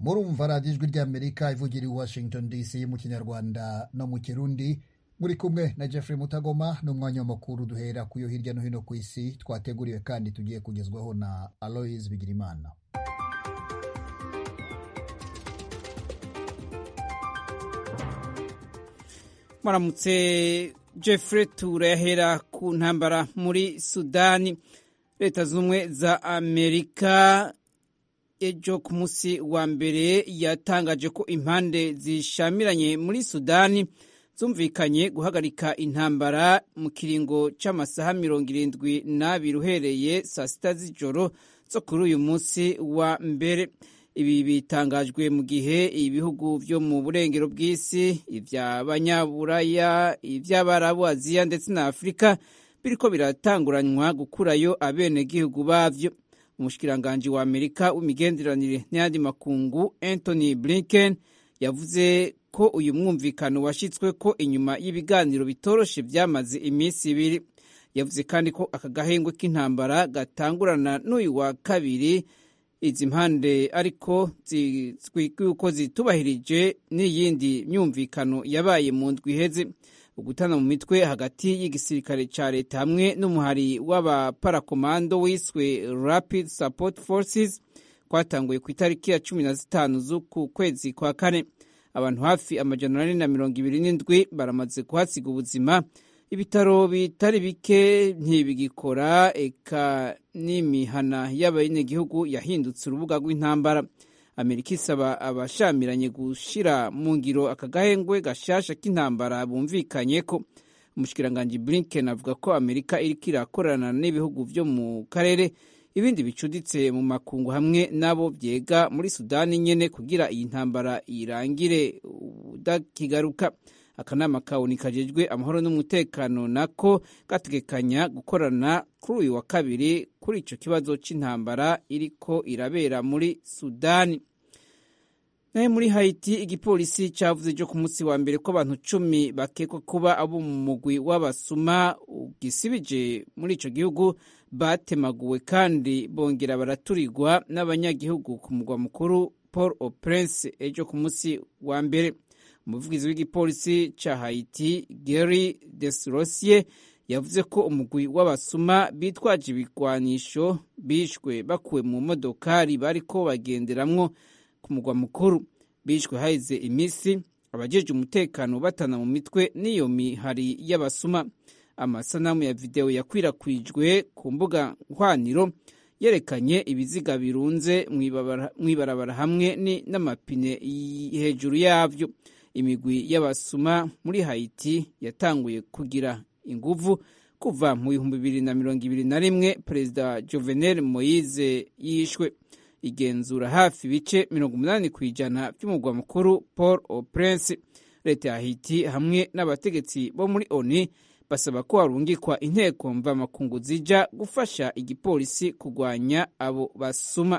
murumva radiyo ijwi ry'amerika ivugira i washington dc mu kinyarwanda no mu kirundi muri kumwe na jeffrey mutagoma n'umwanya w'amakuru duhera ku yo hirya no hino ku isi twateguriwe kandi tugiye kugezwaho na aloise bigirimana muramutse jeffrey turahera ku ntambara muri sudani leta z'ubumwe za amerika ejo ku munsi wa mbere yatangaje ko impande zishamiranye muri sudani zumvikanye guhagarika intambara mu kiringo c'amasaha mirongo irindwi n'abiri uhereye saa sita z'ijoro zo kuri uyu munsi wa mbere ibi bitangajwe mu gihe ibihugu vyo mu burengero bw'isi ivy'abanyaburaya ivy'abarabu aziya ndetse na afurika biriko biratanguranywa gukurayo abenegihugu bavyo umushikiranganji wa amerika w'imigenderanire n'ayandi makungu anthony blinken yavuze ko uyu mwumvikano washyitswe ko inyuma y'ibiganiro bitoroshe byamaze iminsi ibiri yavuze kandi ko aka gahengwe k'intambara gatangurana n'uyu wa kabiri izi mpande ariko yuko zitubahirije n'iyindi myumvikano yabaye mu ndwi iheze ugutana mu mitwe hagati y'igisirikare cya leta hamwe n'umuhari w'abaparakomando wiswe rapid support forces kwatanguye ku itariki ya cumi na zitanu z'uku kwezi kwa kane abantu hafi amajana ane na mirongo ibiri n'indwi baramaze kuhasiga ubuzima ibitaro bitari bike ntibigikora eka n'imihana y'abanyagihugu yahindutse urubuga rw'intambara amerika isaba abashamiranye gushira mu ngiro aka gahengwe gashasha k'intambara bumvikanye ko umushikiranganji blinken avuga ko amerika iriko irakorana n'ibihugu vyo mu karere ibindi bicuditse mu makungu hamwe n'abo vyega muri sudani nyene kugira iyi ntambara irangire udakigaruka akanama kawuni kajejwe amahoro n'umutekano nako gategekanya gukorana kuri uyu wa kabiri kuri ico kibazo c'intambara iriko irabera muri sudani naye muri haiti igipolisi cavuze jo ku munsi wa mbere ko abantu cumi bakekwa kuba abo mu mugwi w'abasuma ugisibije muri ico gihugu batemaguwe kandi bongera baraturirwa n'abanyagihugu ku mugwa mukuru paul au prince ejo ku munsi wa mbere umuvugizi w'igipolisi ca haiti gary desrosier yavuze ko umugwi w'abasuma bitwaje ibigwanisho bishwe bakuwe mu modokari bariko bagenderamwo ku mugwa mukuru bishwe haheze iminsi abajeje umutekano batana mu mitwe n'iyo mihari y'abasuma amasanamu ya videwo yakwirakwijwe ku mbuga nhwaniro yerekanye ibiziga birunze mw'ibarabara hamwe n'amapine hejuru yavyo imigwi y'abasuma muri haiti yatanguye kugira inguvu kuva mu bihumbi bibiri na mirongo ibiri na rimwe perezida jovenel moise yishwe igenzura hafi ibice mirongo umunani ku ijana by'umugwa mukuru paul au prince leta ya haiti hamwe n'abategetsi bo muri oni basaba ko harungikwa inteko mvamakungu zija gufasha igipolisi kurwanya abo basuma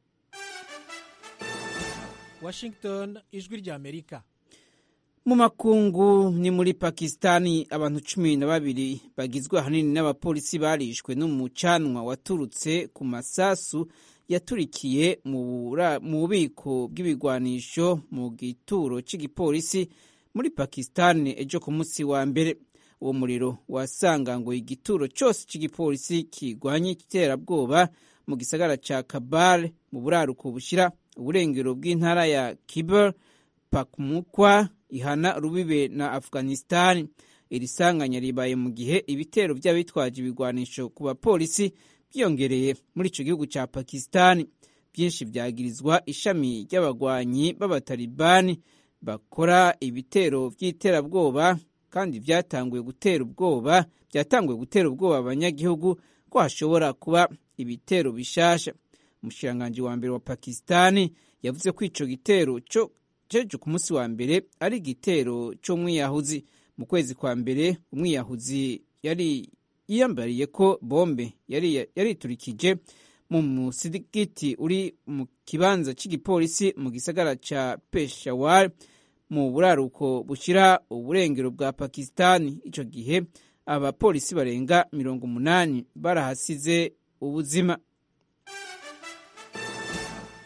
washington ijwi rya amerika mu makungu ni muri pakisitani abantu cumi na babiri bagizwe ahanini n'abapolisi barishwe n'umucanwa waturutse ku masasu yaturikiye mu bubiko bw'ibigwanisho mu gituro cy'igipolisi muri pakisitani ejo ku munsi wa mbere uwo muriro wasanganguye igituro cyose cy'igipolisi kirwanya iterabwoba mu gisagara cya kabal mu buraruko bushyira uburengero bw'intara ya kiber pakmukwa ihana rubibe na afghanistan iri sanganya ribaye mu gihe ibitero by'abitwaje ibigwanisho ku bapolisi byiyongereye muri icyo gihugu cya pakistan byinshi byagirizwa ishami ry'abagwanyi b'abatalibani bakora ibitero by'iterabwoba kandi byatanguye gutera ubwoba byatanguye gutera ubwoba abanyagihugu ko hashobora kuba ibitero bishasha umushikiranganji wa mbere wa pakistani yavuze ko ico gitero cyo cejo ku munsi wa mbere ari igitero c'umwiyahuzi mu kwezi kwa mbere umwiyahuzi yari yiyambariye ko bombe yari yariturikije mu musigiti uri mu kibanza cy'igipolisi mu gisagara ca Peshawar mu buraruko bushira uburengero bwa Pakistani ico gihe abapolisi barenga mirongo umunani barahasize ubuzima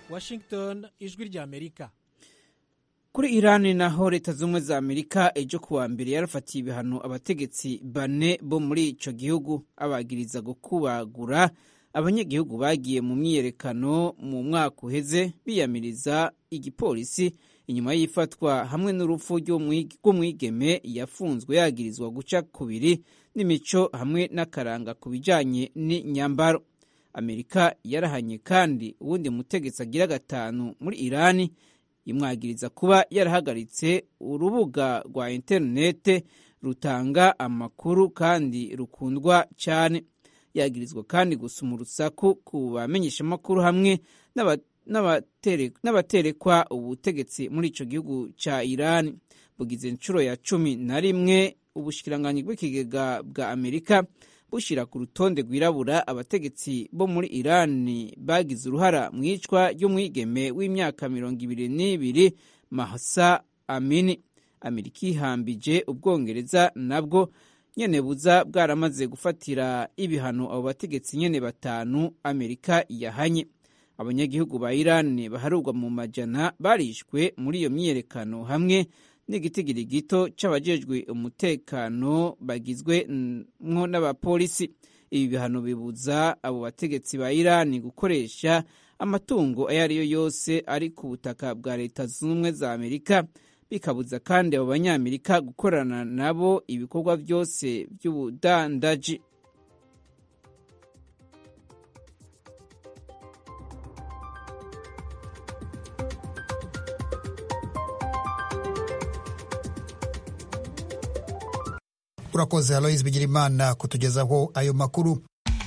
washington ijwi ry'amerika kuri irani naho leta z'ubumwe za amerika ejo kuwa mbere yarafatiye ibihano abategetsi bane bo muri ico gihugu abagiriza gukubagura abanyagihugu bagiye mu myiyerekano mu mwaka uheze biyamiriza igipolisi inyuma y'ifatwa hamwe n'urupfu rw'umwigeme yafunzwe yagirizwa guca kubiri n'imico hamwe n'akaranga ku bijanye n'inyambaro amerika yarahanye kandi uwundi mutegetsi agira gatanu muri irani imwagiriza kuba yarahagaritse urubuga rwa interinete rutanga amakuru kandi rukundwa cyane yagirizwa kandi gusuma urusaku ku bamenyeshamakuru hamwe n'abaterekwa ubutegetsi muri ico gihugu ca irani bugize inshuro ya cumi na rimwe ubushikiranganyi bw'ikigega bwa amerika bushyira ku rutonde rwirabura abategetsi bo muri irani bagize uruhara mu icwa ry'umwigeme w'imyaka mirongo ibiri n'ibiri mahsa amini amerika ihambije ubwongereza nabwo nyene buza bwaramaze gufatira ibihano abo bategetsi nyene batanu amerika yahanye abanyagihugu ba irani baharurwa mu majana barishwe muri iyo myiyerekano hamwe n'igitigiri gito c'abajejwe umutekano bagizwe mwo n'abapolisi ibi bihano bibuza abo bategetsi ba irani gukoresha amatungo ayo ari yo yose ari ku butaka bwa leta zunze ubumwe za amerika bikabuza kandi abo banyamerika gukorana nabo ibikorwa byose by'ubudandaji urakoze aloise bigirimana kutugezaho ayo makuru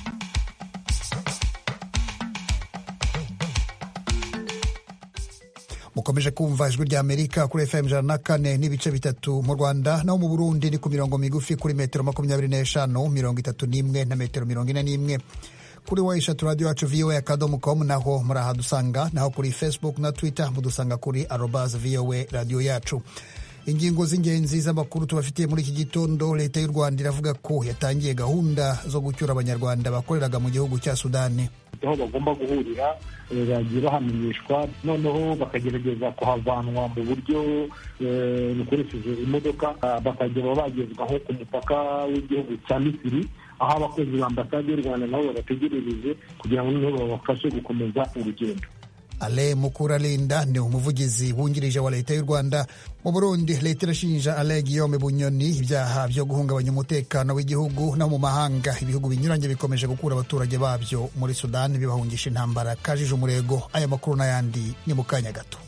mukomeje kumva ijwi rya amerika kuri fm ijana na kane n'ibice bitatu mu rwanda naho mu burundi ni ku mirongo migufi kuri metero makumyabiri n'eshanu mirongo itatu n'imwe na metero mirongo ine n'imwe kuri wa eshatu radiyo yacu voa akadomo com naho murahadusanga naho kuri facebook na twitter mudusanga kuri arobas voa radiyo yacu ingingo z'ingenzi z'amakuru tubafitiye muri iki gitondo leta y'u rwanda iravuga ko yatangiye gahunda zo gucyura abanyarwanda bakoreraga mu gihugu cya sudani aho bagomba guhurira bagiye bahamenyeshwa noneho bakagerageza kuhavanwa mu buryo bukoresheje imodoka bakagera bagezwa nko ku mupaka w'igihugu cya misiri aho abakozi ba ambasade y'u rwanda nabo babategerereje kugira ngo noneho babafashe gukomeza urugendo ale mukuralinda ni umuvugizi wungirije wa leta y'u rwanda mu burundi leta irashinja ale guillaume bunyoni ibyaha byo guhungabanya umutekano w'igihugu no mu mahanga ibihugu binyuranye bikomeje gukura abaturage babyo muri sudani bibahungisha intambara kajije umurego aya makuru n'ayandi ni mu kanya gato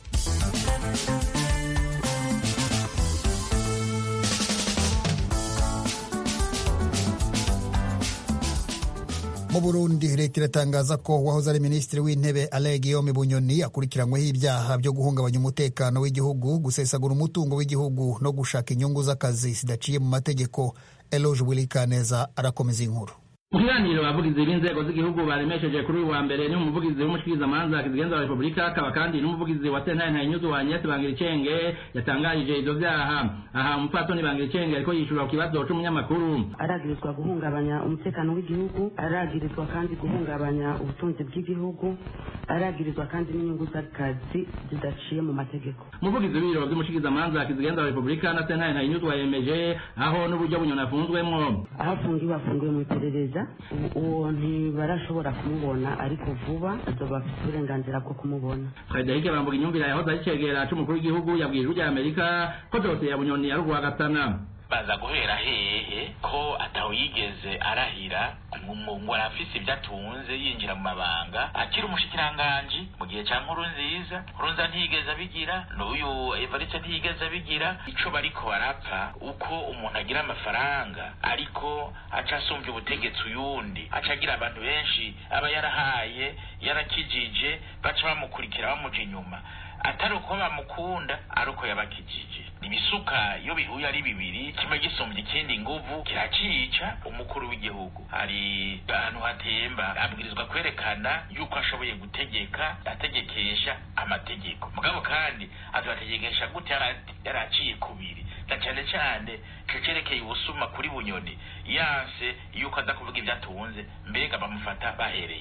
mu burundi leta iratangaza ko uwahoze ari minisitiri w'intebe ale guillaume bunyoni akurikiranyweho ibyaha byo guhungabanya umutekano w'igihugu gusesagura umutungo w'igihugu no gushaka inyungu z'akazi zidaciye mu mategeko eloge wilikaneza arakomeza inkuru mu kiganiro abavugizi b'inzego z'igihugu baremesheje kuri uyu wa mbere ni umuvugizi w'umushikirizamanza kizigenza wa repubulika akaba kandi n'umuvugizi wa sentare ntayinyuzu wa agnès bangiricenge yatangarije ivyo vyaha aha umupfasoni bangiricenge ariko yishura ku kibazo c'umunyamakuru aragirizwa guhungabanya umutekano w'igihugu aragirizwa kandi guhungabanya ubutunzi bw'igihugu aragirizwa kandi n'inyungu z'akazi zidaciye mu mategeko umuvugizi w'ibiro vy'umushikirizamanza kizigenza wa repubulika na sentare ntayinyuzu yemeje aho n'uburyo bunyoni afunzwemwo aho afungiwe afungiwe mu iperereza uwo ntibarashobora kumubona ariko vuba azoba afite uburenganzira bwo kumubona frederic bambuga inyumvira yahoze ari cegera c'umukuru w'igihugu yabwiye ijwi rya amerika ko dosiye ya bunyoni yari urwagatana baza guhera hehe ko ataho yigeze arahira ngo arafise ibyo atunze yinjira mu mabanga akiri umushikiranganji mu gihe cya nkuru nziza nkurunza ntiyigeze abigira n'uyu evariste ntiyigeze abigira ico bariko barapfa uko umuntu agira amafaranga ariko aca asumbya ubutegetsi uyundi aca agira abantu benshi aba yarahaye yarakijije baca bamukurikira bamuja inyuma atari uko bamukunda ari uko yabakijije ibisuka iyo bihuye ari bibiri kimwe gisumbya ikindi nguvu kiracica umukuru w'igihugu hari ahantu hatemba abwirizwa kwerekana yuko ashoboye gutegeka ategekesha amategeko mugabo kandi azategekesha gute yaraciye kubiri na cyane cyane cerekeye ubusuma kuri bunyoni yanse yuko aza kuvuga ibyo atunze mbega bamufata bahereye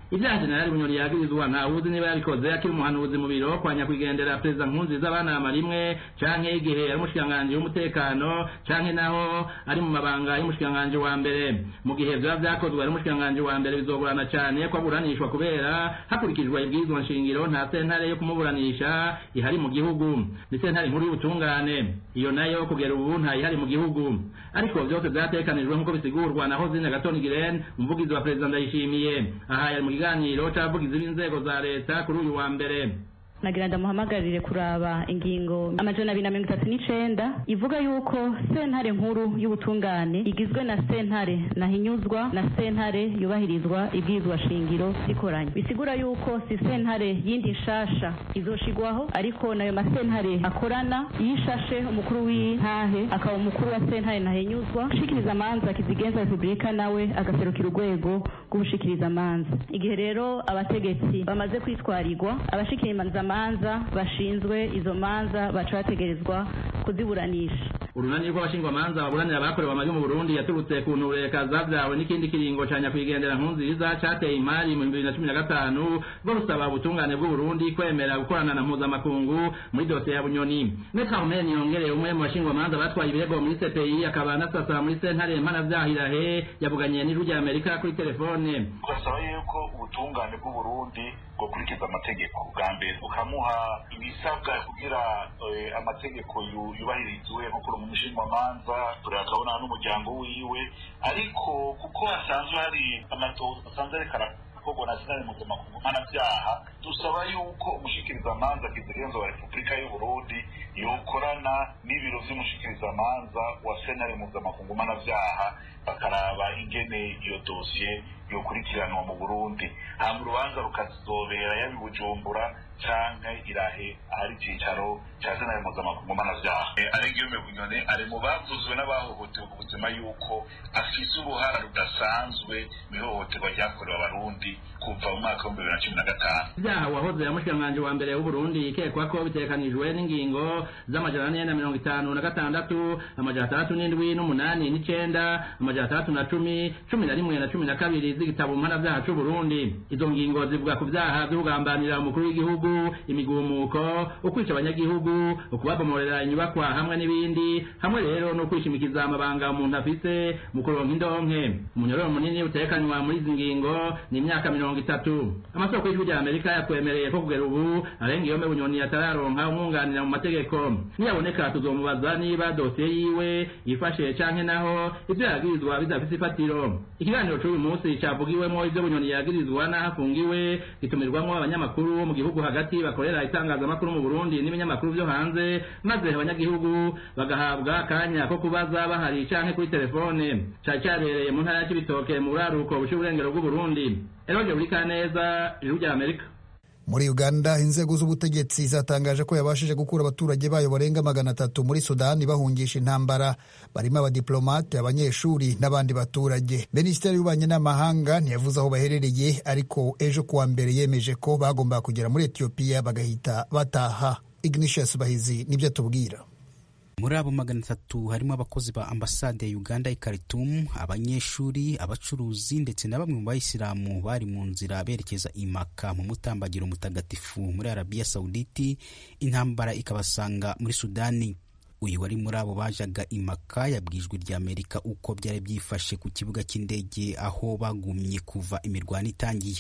ibyaha jenerali bunyoni yagirizwa ntawuzi niba yabikoze akiri umuhanuzi mu biro kwa nyakwigendera perezida nkurunziza banama rimwe canke igihe ari umushikiranganji w'umutekano canke naho ari mu mabanga y'umushikiranganji wa mbere mu gihe vyoba vyakozwe ari umushikiranganji wa mbere bizogorana cane ko aburanishwa kubera hakurikijwe ibwirizwa nshingiro nta sentare yo kumuburanisha ihari mu gihugu ni sentare nkuru y'ubutungane iyo nayo kugera ubu ntayihari mu gihugu ariko vyose vyatekanijwe nk'uko bisigurwa na hozine gatoni giren umuvugizi wa perezida ndayishimiye aha yari mu kiganiro c'abavugizi b'inzego za leta kuri uyu wa mbere nagira ndamuhamagarire kuraba ingingo amajana abiri na mirongo itatu n'icenda ivuga yuko sentare nkuru y'ubutungane igizwe na sentare nahinyuzwa na sentare yubahirizwa ibwirizwa shingiro zikoranye bisigura yuko si sentare yindi nshasha izoshigwaho ariko nayo masentare akorana yishashe umukuru w'intahe akaba umukuru wa sentare nahinyuzwa ushikiriza amanza kizigenza repubulika nawe agaserukira urwego rw'ubushikiriza amanza igihe rero abategetsi bamaze kwitwarirwa abashikiriza manza bashinzwe izo manza baca bategerezwa kuziburanisha urunani rw'abashingwamanza baburanira abakorewe amabi mu burundi yaturutse ku ntureka zavyawe n'ikindi kiringo ca nyakwigendera nkunziza cateye imari mu bibiri na cumi na gatanu bwo rusaba ubutungane bw'uburundi kwemera gukorana na mpuzamakungu muri dosiye ya bunyoni metre armeni yongereye umwe mu bashingwamanza batwaye ibirego muri cpi akaba anasasa muri sentare mpanavyahilahe yavuganye n'ijwi rya amerika kuri telefone basaba yuko ubutungane bw'uburundi bwokurikiza amategeko bwa mbere bukamuha ibisabwa kugira amategeko yubahirizwe nko kuri umushinjwamanza turakabona n'umuryango wiwe ariko kuko hasanzwe hari amatoza asanzwe ariko arakorwa na sinari mpuzamakungu mpanabyaha dusaba yuko umushikirizamanza kizigenzo wa repubulika y'uburundi yokorana n'ibiro vy'umushikirizamanza wa senari mpuzamakungu mpanabyaha bakaraba ingene iyo dosiye yokurikiranwa mu burundi hama urubanza rukazobera yaba i bujumbura canke irahe ahari icicaro ca senari mpuzamakungu mpanavyaha aregiyome bunyone ari mu bavuzwe n'abahohotewe ku buzima yuko afise uruhara rudasanzwe mw'ihohoterwa ryakorewe abarundi kuva mu mwaka w'ibihumbi bibiri na cumi na gatanu ivyaha wahoze yamushikiranganji wa mbere w'uburundi ikekwa ko bitekanijwe n'ingingo z'amajana ane na mirongo itanu na gatandatu amajana atandatu n'indwi n'umunani n'icenda amajana atandatu na cumi cumi na rimwe na cumi na kabiri z'igitabo mpanavyaha c'uburundi izo ngingo zivuga ku vyaha vyo kugambanira umukuru w'igihugu imigumuko ukwica abanyagihugu ukubabomorera inyubakwa hamwe n'ibindi hamwe rero no kwishimikiza amabanga umuntu afise mu kuronka indonke umunyororo munini utekanywa muri izi ngingo ni imyaka mirongo itatu amasoko y'ijwi rya amerika yakwemereye ko kugera ubu arenga iyo bunyoni atararonka umwunganira mu mategeko niyaboneka tuzomubaza niba dosiye yiwe yifashe canke naho ivyo yagirizwa bidafise ifatiro ikiganiro c'uyu munsi cavugiwemwo ivyo bunyoni yagirizwa n'aho afungiwe gitumirwamwo abanyamakuru mu gihugu hagati bakorera itangazamakuru mu burundi n'ibinyamakuru vyo hanze maze abanyagihugu bagahabwa akanya ko kubaza bahari canke kuri telefone cari cabereye mu ntara ya cibitoke mu buraruko buca uburengero bw'uburundi eroje buri kaneza ijuru rya amerika muri uganda inzego z'ubutegetsi zatangaje ko yabashije gukura abaturage bayo barenga magana atatu muri sudani bahungisha intambara barimo abadiplomate abanyeshuri n'abandi baturage minisiteri y'ububanyi n'amahanga ntiyavuze aho baherereye ariko ejo kuwa mbere yemeje ko bagombaga kugera muri etiyopiya bagahita bataha ignatius bahizi nibyo atubwira muri abo magana atatu harimo abakozi ba ambasade ya uganda i khartoum abanyeshuri abacuruzi ndetse na bamwe mu bayisilamu bari mu nzira berekeza imaka mu mutambagiro mutagatifu muri arabiya sawuditi intambara ikabasanga muri sudani uyu wari muri abo bajaga imaka yabwijwe rya amerika uko byari byifashe ku kibuga cy'indege aho bagumye kuva imirwano itangiye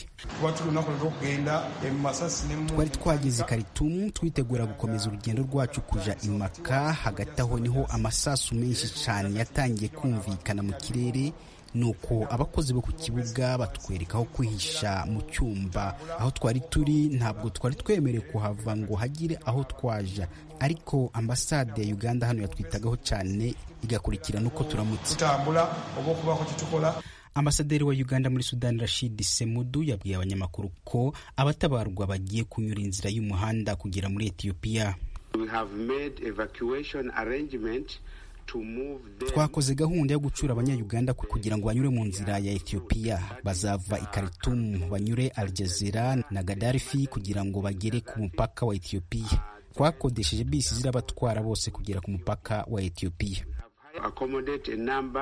twari twageze karitumu twitegura gukomeza urugendo rwacu kuja imaka hagati aho niho amasasu menshi cyane yatangiye kumvikana mu kirere nuko abakozi bo ku kibuga batwereka aho kwihisha mu cyumba aho twari turi ntabwo twari twemerewe kuhava ngo hagire aho twaja ariko ambasade ya uganda hano yatwitagaho cyane igakurikirana uko turamutse ambasaderi wa uganda muri sudani rashid semudu yabwiye abanyamakuru ko abatabarwa bagiye kunyura inzira y'umuhanda kugera muri etiyopiya twakoze gahunda yo gucura abanyayuganda kugira ngo banyure mu nzira ya etiyopiya bazava i karitumu banyure aljazira na gadarifi kugira ngo bagere ku mupaka wa etiyopiya twakodesheje bisi zirabatwara bose kugera ku mupaka wa etiyopiya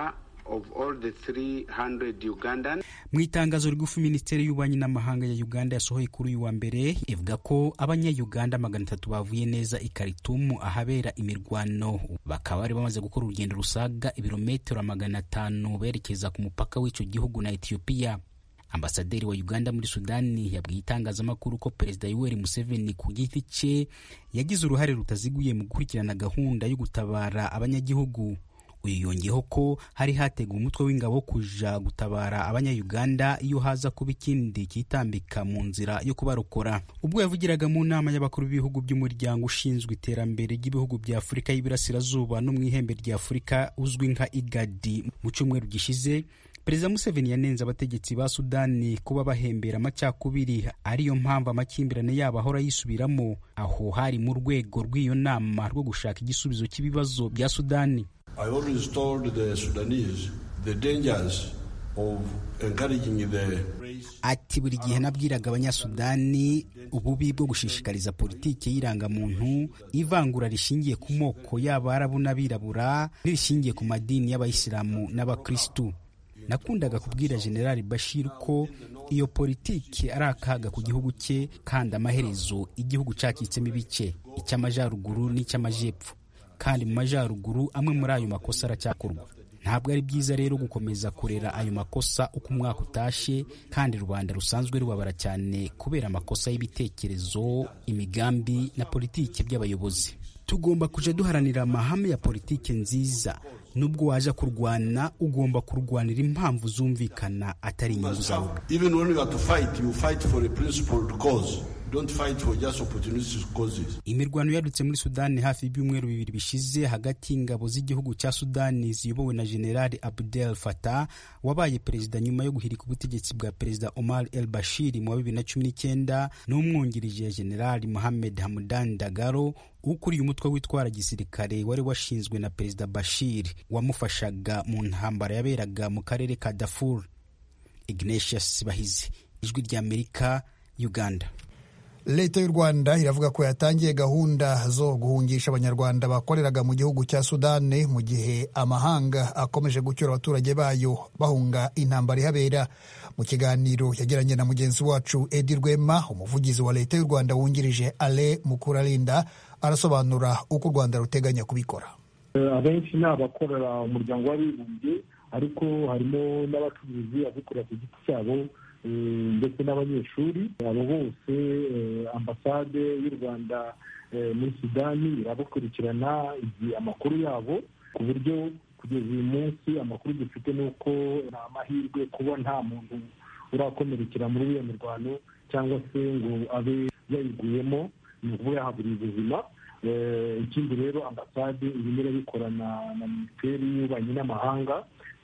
mu itangazo rigufi minisiteri y'ububanyi n'amahanga ya uganda yasohoye kuri uyu wa mbere ivuga ko abanyayuganda magana atatu bavuye neza i karitumu ahabera imirwano bakaba bari bamaze gukora urugendo rusaga ibirometero magana atanu berekeza ku mupaka w'icyo gihugu na etiyopiya ambasaderi wa uganda muri sudani yabwiye itangazamakuru ko perezida yoweri museveni ku giti cye yagize uruhare rutaziguye mu gukurikirana gahunda yo gutabara abanyagihugu uyu yongeyeho ko hari hateguwe umutwe w'ingabo kuja gutabara abanyayuganda iyo haza kuba ikindi kitambika mu nzira yo kubarokora ubwo yavugiraga mu nama y'abakuru b'ibihugu by'umuryango ushinzwe iterambere ry'ibihugu bya afurika y'iburasirazuba no mu ihembe rya afurika uzwi nka igadi mu cyumweru gishize perezida museveni yanenze abategetsi ba sudani kuba bahembera amacakubiri ariyo mpamvu amakimbirane yabo ahora yisubiramo aho hari mu rwego rw'iyo nama rwo gushaka igisubizo cy'ibibazo bya sudani I always told the Sudanese the dangers of encouraging the ati buri gihe nabwiraga abanyasudani ububi bwo gushishikariza politiki y'irangamuntu ivangura rishingiye ku moko y'abarabu n'abirabura n'irishingiye ku madini y'abayisilamu n'abakristu nakundaga kubwira generali bashir ko iyo politiki ari akaga ku gihugu cye kandi amaherezo igihugu cacitsemo ibice icy'amajyaruguru n'icy'amajyepfo kandi mu majyaruguru amwe muri ayo makosa aracyakorwa ntabwo ari byiza rero gukomeza kurera ayo makosa uko umwaka utashe kandi rubanda rusanzwe rubabara cyane kubera amakosa y'ibitekerezo imigambi na politiki by'abayobozi tugomba kujya duharanira amahame ya politiki nziza nubwo waje kurwana ugomba kurwanira impamvu zumvikana atari inyungu zawe even when you have to fight you fight for a principled cause don't fight for just opportunistic causes imirwano yadutse muri sudani hafi y'ibyumweru bibiri bishize hagati y'ingabo z'igihugu cya sudani ziyobowe na generali abdel fatah wabaye perezida nyuma yo guhirika ubutegetsi bwa perezida omar el bashir mu wa bibiri na cumi n'icyenda n'umwungirije generali mohamed hamdan dagaro ukuriye umutwe witwara gisirikare wari washinzwe na perezida bashir wamufashaga mu ntambara yaberaga mu karere ka dafur ignatius bahizi ijwi ry'amerika uganda leta y'u rwanda iravuga ko yatangiye gahunda zo guhungisha abanyarwanda bakoreraga mu gihugu cya sudani mu gihe amahanga akomeje gucyura abaturage bayo bahunga intambara ihabera mu kiganiro yagiranye na mugenzi wacu edi rwema umuvugizi wa leta y'u rwanda wungirije ale mukurarinda arasobanura uko u rwanda ruteganya kubikora abenshi ni abakorera umuryango w'abibumbye ariko harimo n'abacuruzi abikorera ku giti cyabo ndetse n'abanyeshuri abo bose ambasade y'u rwanda muri sudani irabakurikirana amakuru yabo ku buryo kugeza uyu munsi amakuru dufite ni uko nta mahirwe kuba nta muntu urakomerekera muri iyo mirwano cyangwa se ngo abe yayiguyemo ni ukuvuga yahaburiye ubuzima ikindi rero ambasade irimo irabikorana na minisiteri y'ububanyi n'amahanga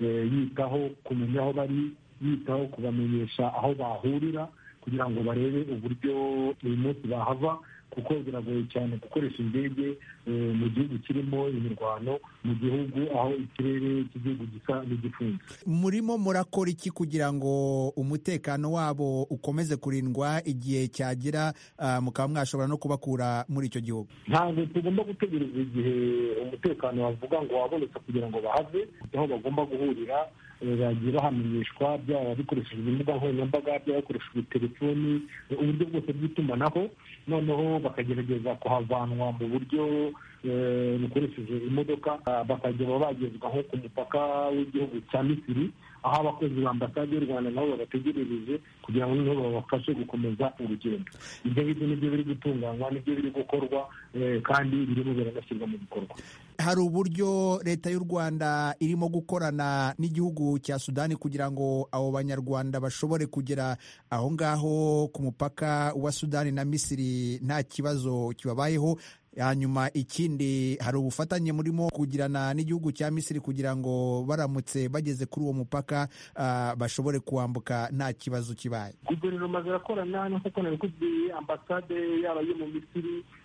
yitaho kumenya aho bari yitaho kubamenyesha aho bahurira kugira ngo barebe uburyo uyu munsi bahava kuko biragoye cyane gukoresha indege mu gihugu kirimo imirwano mu gihugu aho ikirere cy'igihugu gisa n'igifunze murimo murakora iki kugira ngo umutekano wabo ukomeze kurindwa igihe cyagera mukaba mwashobora no kubakura muri icyo gihugu ntabwo tugomba gutegereza igihe umutekano wavuga ngo wabonetse kugira ngo bahave aho bagomba guhurira bagiye bahamenyeshwa byaba bikoreshejwe imbuga nkoranyambaga byaba bikoreshejwe telefoni uburyo bwose bw'itumanaho noneho bakagerageza kuhavanwa mu buryo bukoresheje imodoka bakajya bagezwa nko ku mupaka w'igihugu cya misiri aho abakozi ba ambasade y'u rwanda nabo babategerereje kugira ngo noneho babafashe gukomeza urugendo ibyo ngibyo nibyo biri gutunganywa nibyo biri gukorwa kandi birimo biranashyirwa mu bikorwa hari uburyo leta y'u rwanda irimo gukorana n'igihugu cya sudani kugira ngo abo banyarwanda bashobore kugera aho ngaho ku mupaka wa sudani na misiri nta kibazo kibabayeho hanyuma ikindi hari ubufatanye murimo kugirana n'igihugu cya misiri kugira ngo baramutse bageze kuri uwo mupaka bashobore kuwambuka nta kibazo kibaye guverinoma zirakorana nk'uko nabikubwiye ambasade yaba yo mu misiri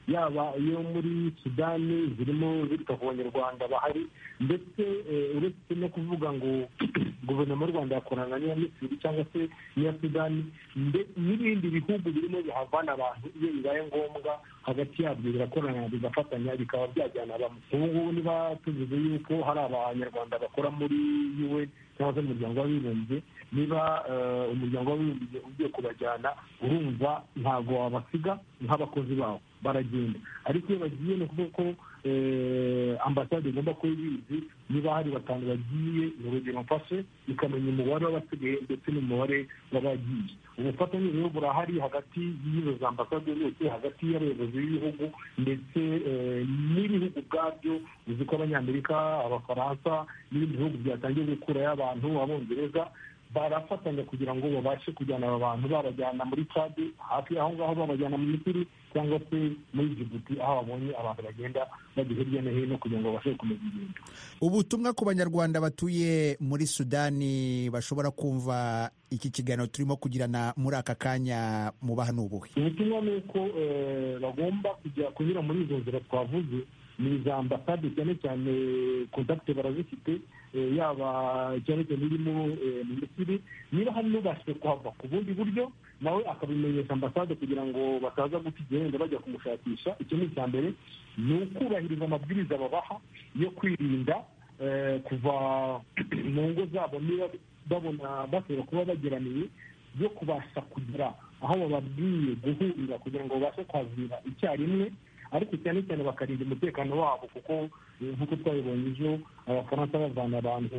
yaba iyo muri sudani zirimo zita ku banyarwanda bahari ndetse uretse no kuvuga ngo guverinoma y'u rwanda yakorana n'iya misiri cyangwa se n'iya sudani n'ibindi bihugu birimo bihavana abantu iyo bibaye ngombwa hagati yabyo birakorana bigafatanya bikaba byajyana bamwe ubu ngubu niba tuvuze yuko hari abanyarwanda bakora muri un cyangwa se umuryango w'abibumbye niba umuryango w'abibumbye ugiye kubajyana urumva ntabwo wabasiga nk'abakozi bawo baragenda ariko iyo bagiye ni ukuvuga ko ambasade igomba kuba ibizi niba hari batanu bagiye ni urugero mfashe ikamenya umubare w'abasigaye ndetse n'umubare w'abagiye ubufatanye rero burahari hagati y'izo za ambasade zose hagati y'abayobozi b'ibihugu ndetse n'ibihugu ubwabyo uzi ko abanyamerika abafaransa n'ibindi bihugu byatangiye gukurayo abantu abongereza barafatanya kugira ngo babashe kujyana aba bantu babajyana muri cadi hafi aho ngaho babajyana mu misiri cyangwa se muri jibuti aho babonye abantu bagenda bajya hirya no hino kugira ngo babashe gukomeza ingendo ubutumwa ku banyarwanda batuye muri sudani bashobora kumva iki kiganiro turimo kugirana muri aka kanya mubaha ni ubuhe ubutumwa ni uko bagomba kujya kunyura muri izo nzira twavuze ni za ambasade cyane cyane kontakite barazifite yaba cyane cyane irimo mu misiri niba hari n'ubashije kuhava ku bundi buryo nawe akabimenyesha ambasade kugira ngo bataza guta igihe wenda bajya kumushakisha icyo ni icya mbere ni ukubahiriza amabwiriza babaha yo kwirinda kuva mu ngo zabo niba babona bashobora kuba bageraniye byo kubasha kugera aho bababwiye guhurira kugira ngo babashe kwazira icyarimwe ariko cyane cyane bakarinda umutekano wabo kuko nk'uko twabibonye ejo abafaransa bavana abantu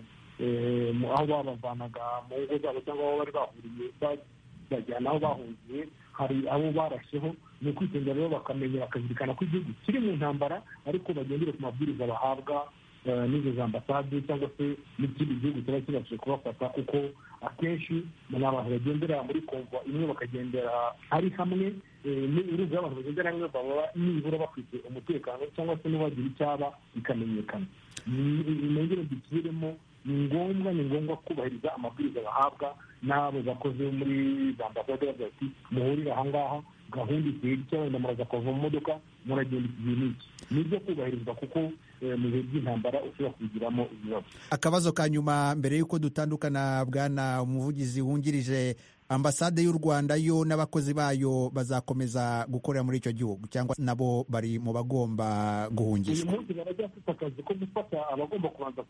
aho babavanaga mu ngo zabo cyangwa aho bari bahuriye bajyana aho bahungiye hari abo barasheho ni ukwitondera rero bakamenya bakazirikana ko igihugu kiri mu ntambara ariko bagendere ku mabwiriza bahabwa n'izo za ambasade cyangwa se n'ikindi gihugu kiba kibashije kubafata kuko akenshi ni abantu bagendera muri konvo imwe bakagendera ari hamwe urumva abantu bagendera hamwe baba nibura bafite umutekano cyangwa se n'uwagira icyaba bikamenyekana nongere dusubiremo ni ngombwa ni ngombwa kubahiriza amabwiriza bahabwa n'abo bakozi muri za ambasade bavuga ati muhurire aha ngaha gahunda igihe gito wenda muraza kuva mu modoka muragenda iki gihe n'iki ni ibyo kubahirizwa kuko mu bihe by'intambara ushobora kubigiramo ibibazo akabazo ka nyuma mbere y'uko dutandukana bwana umuvugizi wungirije ambasade y'u rwanda yo n'abakozi bayo bazakomeza gukorera muri icyo gihugu cyangwa nabo bari mu bagomba guhungishwa uyu munsi baracyafite akazi ko gufata abagomba kubanza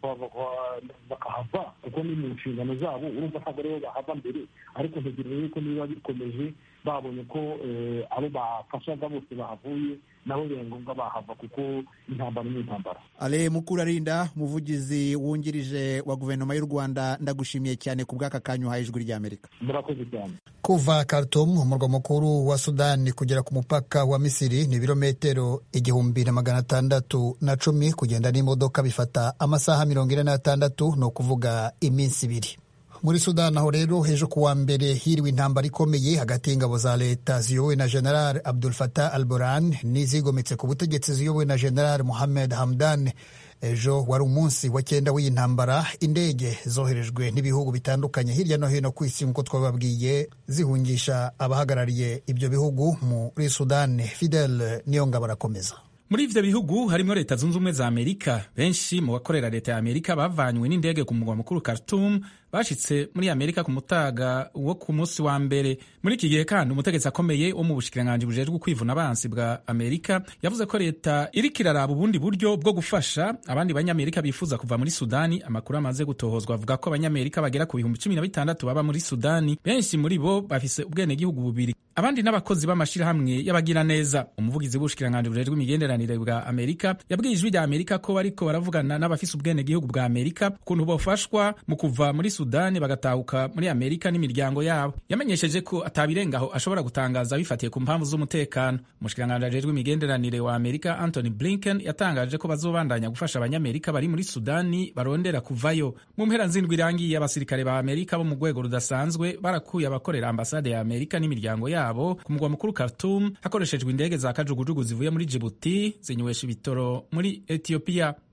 bakahava kuko ni mu nshingano zabo urumva ntabwo aribo bahava mbere ariko ntegereje yuko niba bikomeje babonye ko abo bafashaga bose bahavuye nabo biba ngombwa bahava kuko intambara ni intambara ale mukurarinda umuvugizi wungirije wa guverinoma y'u rwanda ndagushimiye cyane ku bw'aka kanya uhaye ijwi ry'amerika murakoze cyane kuva Khartoum umurwa mukuru wa sudani kugera ku mupaka wa misiri ni ibirometero igihumbi na magana atandatu na cumi kugenda n'imodoka bifata amasaha mirongo ine n'atandatu ni ukuvuga iminsi ibiri muri sudani aho rero ejo ku wa mbere hiriwe intambara ikomeye hagati y'ingabo za leta ziyobowe na general abdul fatah al buran n'izigometse ku butegetsi ziyobowe na general muhammed hamdan ejo wari umunsi wa cyenda w'iyi ntambara indege zoherejwe n'ibihugu bitandukanye hirya no hino ku isi nk'uko twababwiye zihungisha abahagarariye ibyo bihugu muri sudani fidel niyo ngabo arakomeza muri ivyo bihugu harimo leta zunze ubumwe za amerika benshi mu bakorera leta ya amerika bavanywe n'indege ku mugwa mukuru khartoum bashitse muri amerika ku mutaga wo ku munsi wa mbere muri iki gihe kandi umutegetsi akomeye wo mu bushikiranganji bujejwe kwivuna abansi bwa amerika yavuze ko leta iriko iraraba ubundi buryo bwo gufasha abandi banyamerika bifuza kuva muri sudani amakuru amaze gutohozwa avuga ko abanyamerika bagera ku bihumbi cumi na bitandatu baba muri sudani benshi muri bo bafise ubwenegihugu bubiri abandi n'abakozi b'amashirahamwe y'abagira neza umuvugizi w'ubushikiranganji bujejwe imigenderanire bwa amerika yabwiye ijwi rya amerika ko bariko baravugana n'abafise ubwenegihugu bwa amerika ukuntu bofashwa mu kuva muri sudani bagatahuka muri amerika n'imiryango yabo yamenyesheje ko atabirengaho ashobora gutangaza bifatiye ku mpamvu z'umutekano umushikiranganji ajejwe imigenderanire wa amerika anthony blinken yatangaje ko bazobandanya gufasha abanyamerika bari muri sudani barondera kuvayo mu mpera nzindwi irangiye abasirikare ba amerika bo mu rwego rudasanzwe barakuye abakorera ambasade ya amerika n'imiryango yabo ku mugwa mukuru khartoum hakoreshejwe indege za kajugujugu zivuye muri jibuti zinywesha ibitoro muri etiyopiya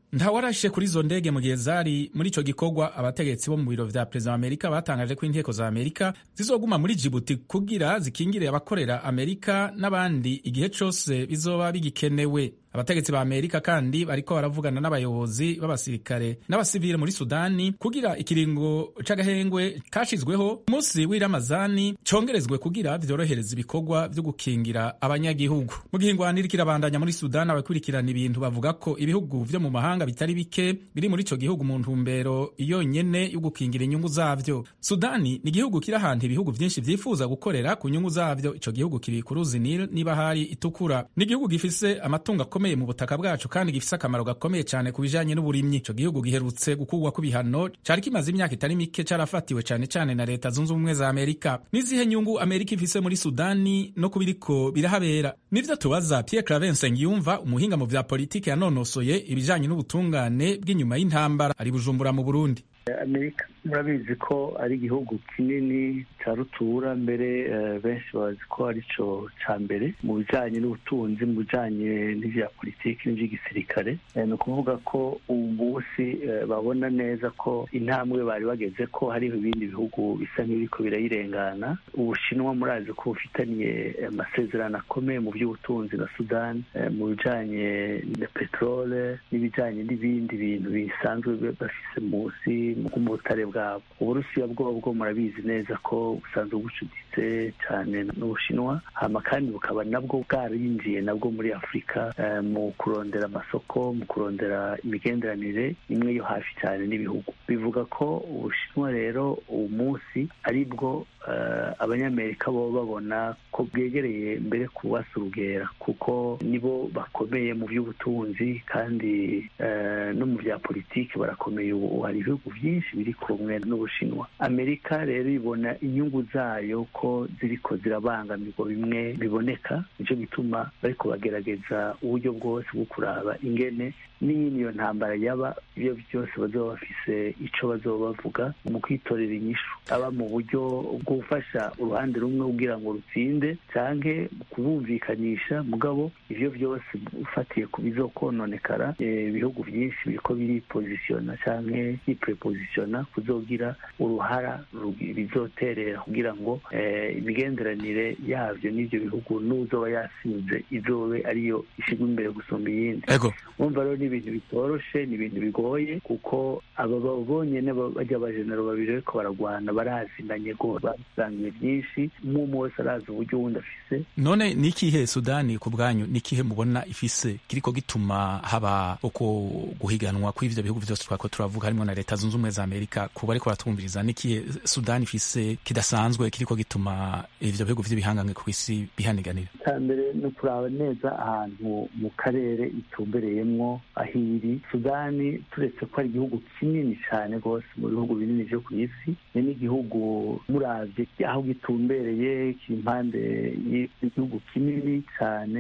ntawarashe kuri izo ndege mu gihe zari muri ico gikorwa abategetsi bo mu biro vya perezida wa amerika batangaje ko inteko za amerika zizoguma muri jibuti kugira zikingire abakorera amerika n'abandi igihe cose bizoba bigikenewe abategetsi ba amerika kandi bariko baravugana n'abayobozi b'abasirikare n'abasivile muri sudani kugira ikiringo c'agahengwe kashizweho umunsi w'iramazani congerezwe kugira vyorohereza ibikorwa vyo gukingira abanyagihugu mu gihe ingwanira kirabandanya muri sudani abakurikirana ibintu bavuga ko ibihugu vyo mu mahanga bitari bike biri muri ico gihugu mu ntumbero yonyene yo gukingira inyungu zavyo sudani ni igihugu kiri ahantu ibihugu vyinshi vyifuza gukorera ku nyungu zavyo ico gihugu kiri ku ruzi nil niba hari itukura ni igihugu gifise amatungo akomeye mu butaka bwacu kandi gifise akamaro gakomeye cyane ku bijanye n'uburimyi ico gihugu giherutse gukurwa ku bihano cari kimaze imyaka itari mike carafatiwe cane cane na leta zunze ubumwe za amerika n'izihe nyungu amerika ifise muri sudani no kubiriko birahabera nivyo tubaza pierre clavense ngiyumva umuhinga mu vya politiki yanonosoye ibijanye n'ubutungane bw'inyuma y'intambara ari bujumbura mu burundi amerika murabizi ko ari igihugu kinini cya rutura mbere benshi bazi ko ari cyo cya mbere mu bijyanye n'ubutunzi mu bijyanye n'ibya politiki n'iby'igisirikare ni ukuvuga ko ubu munsi babona neza ko intambwe bari bageze ko hariho ibindi bihugu bisa nk'ibiriko birayirengana ubushinwa murazi ko bufitaniye amasezerano akomeye mu by'ubutunzi na sudani mu bijyanye na peterole n'ibijyanye n'ibindi bintu bisanzwe bafise munsi mu butare bwabo uburusiya bwobwo murabizi neza ko busanzwe bucuditse cyane n'ubushinwa hama kandi bukaba nabwo bwarinjiye nabwo muri afurika mu kurondera amasoko mu kurondera imigenderanire imwe yo hafi cyane n'ibihugu bivuga ko ubushinwa rero uwo munsi ari bwo abanyamerika bo babona ko bwegereye mbere kubasa urugera kuko nibo bakomeye mu by'ubutunzi kandi no mu bya politiki barakomeye ubu hari ibihugu byinshi biri kumwe n'ubushinwa amerika rero ibona inyungu zayo ko ziriko zirabangamirwa bimwe biboneka nicyo gituma bariko bagerageza uburyo bwose bwo kuraba ingene n'iyo ntambara yaba ibyo byose bazoba bafise ico bazoba bavuga mu kwitorera inyishu aba mu buryo bwo gufasha uruhande rumwe kugira ngo rutsinde canke kubumvikanisha mugabo ivyo byose ufatiye ku bizokononekara ibihugu byinshi biriko biripozisiyona canke biprepozisiyona kuzogira uruhara bizoterera kugira ngo imigenderanire yavyo n'ivyo bihugu n'uzoba yasinze izobe ariyo ishigwa imbere gusumba iyindi umva rero ni ibintu bitoroshe ni ibintu bigoye kuko aba bonyene bajya abajenero babiri bariko baragwana barazinanye rwose basangiye byinshi umwe umwe wese arazi uburyo wundi afise none ni ikihe sudani ku bwanyu ni ikihe mubona ifise kiriko gituma haba uko guhiganwa kw'ivyo bihugu vyose twako turavuga harimo na leta zunze ubumwe za amerika kuba ariko baratwumviriza ni ikihe sudani ifise kidasanzwe kiriko gituma ivyo bihugu vy'ibihangange ku isi bihaniganira icya mbere ni ukuraba neza ahantu mu karere itumbereyemwo aho iri sudani turetse ko ari igihugu kinini cyane rwose mu bihugu binini vyo ku isi ni n'igihugu muravye aho gitumbereye kiri impande y'igihugu kinini cyane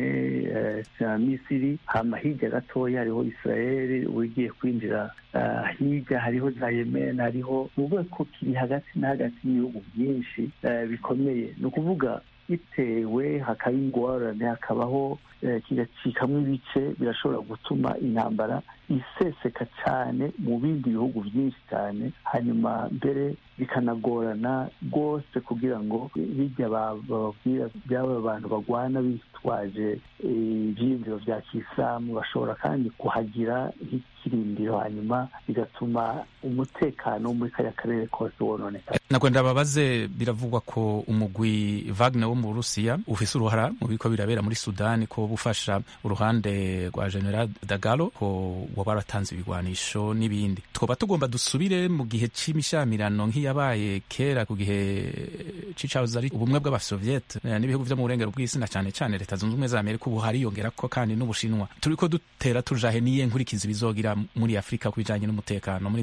cya misiri hama hirya gatoya hariho israeli ugiye kwinjira hirya hariho za yemen hariho ni ukuvuga ko kiri hagati na hagati y'ibihugu byinshi bikomeye ni ukuvuga bitewe hakaba ingorane hakabaho kigacikamwo ibice birashobora gutuma intambara iseseka cyane mu bindi bihugu byinshi cyane hanyuma mbere bikanagorana rwose kugira ngo bijya bababwira by'aba bantu bagwana bitwaje ibyiyumviro bya kisilamu bashobora kandi kuhagira nk'ikirindiro hanyuma bigatuma umutekano wo muri kariya karere kose wononekara ntabwo ndababaze biravugwa ko umugwi Wagner wo mu Burusiya ufise uruhara mu biriko birabera muri Sudani ko bufasha uruhande rwa General Dagalo ko waba waratanze ibigwanisho n'ibindi twoba tugomba dusubire mu gihe c'imishyamirano nk'iyabaye kera ku gihe c'icahoze ari ubumwe bw'abasoviete n'ibihugu vyo mu burengero bw'isi na cane cane leta zunze ubumwe za Amerika ubu hariyongerako kandi n'Ubushinwa turiko dutera tujahe niye nkurikizi bizogira muri Afurika ku bijanye n'umutekano muri make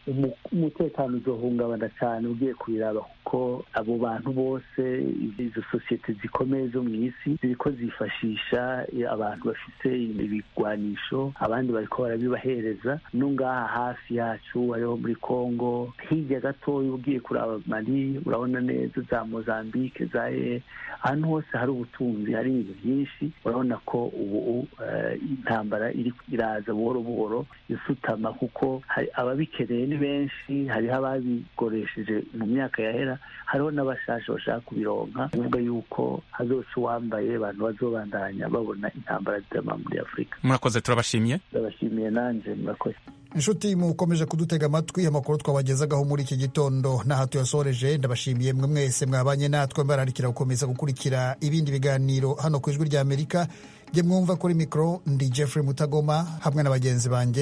umutekano uzohungabana cyane ugiye kubiraba kuko abo bantu bose izo sosiyete zikomeye zo mu isi ziriko zifashisha abantu bafite ibigwanisho abandi bariko barabibahereza no ngaha hafi yacu hariho muri congo hirya gatoya ugiye kuraba mali urabona neza za mozambique za e ahantu hose hari ubutunzi hari ibintu byinshi urabona ko ubu intambara iraza buhoro buhoro isutama kuko ababikeneye ni benshi hariho ababikoresheje mu myaka yahera hariho n'abashasha bashaka kubironka kuvuga yuko hazoca uwambaye abantu bazobandanya babona intambara zitama muri afurika murakoze turabashimiye ndabashimiye nanjye murakoze inshuti mukomeje kudutega amatwi amakuru twabagezagaho muri iki gitondo n'aha tuyasoreje ndabashimiye mwe mwese mwabanye natwe mbararikira gukomeza gukurikira ibindi biganiro hano ku ijwi ry'amerika jye mwumva kuri mikoro ndi jeffrey mutagoma hamwe na bagenzi banjye